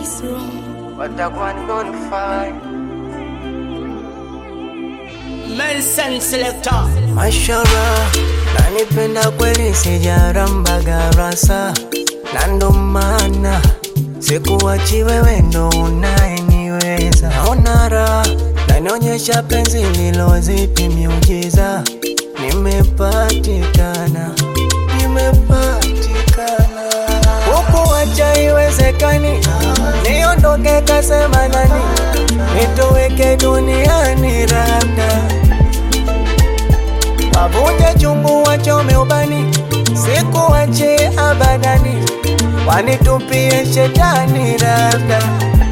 watakuwa ni notified. Nelson Selector. Mashallah, nanipenda kweli sijaramba garasa, na ndo maana sikuwachi wewe, ndo unayeniweza. Naona raha nanionyesha penzi lilozidi miujiza, nimepatikana, nimepatikana huku, wacha iwezekani, niondoke kasema nani, nitoweke duniani labda wavunje chungu wachome ubani, sikuwache abadani, wanitupie shetani labda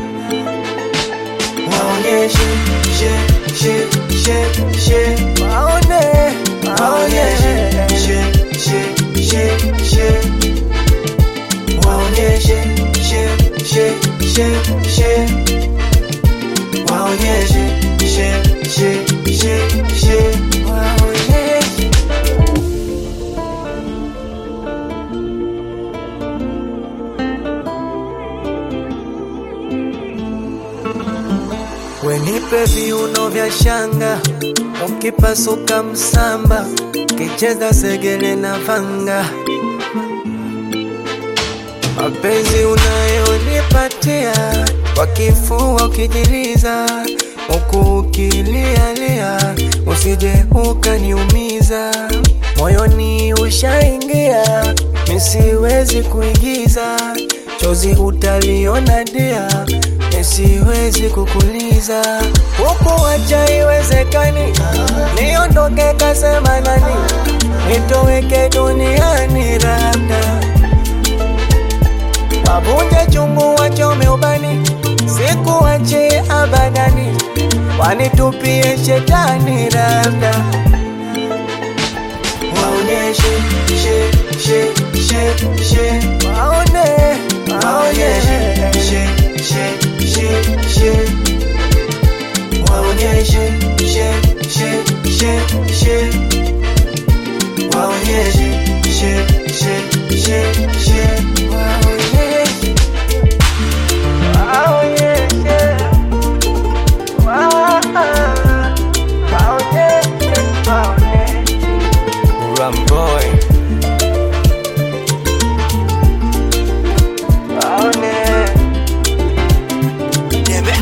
waonyeshe she she she she waone waonyeshe she she she she waonyeshe she she she she waonyeshe she she she she waonyeshe Wenipe viuno vya shanga, ukipasuka msamba, kicheza segele na vanga. Mapenzi unayonipatia kwa kifua ukijiliza, huku ukilialia, usije ukaniumiza. Moyoni ushaingia, misiwezi kuigiza, chozi utaliona dia, misiwezi kukuliza. Huku wacha iwezekani, niondoke kasema nani, nitoweke duniani labda wavunje chungu wachome ubani, sikuwache abadani, wanitupie shetani labda waonyeshe she she she she waone waonyeshe she she she she waonyeshe she she she she waonyeshe she she she she waonyeshe waonyeshe wa- waonyeshe waonyeshe Ramboy Waone Debe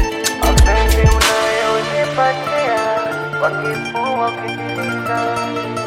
Mapenzi unayonipatia kwa kifua ukijiliza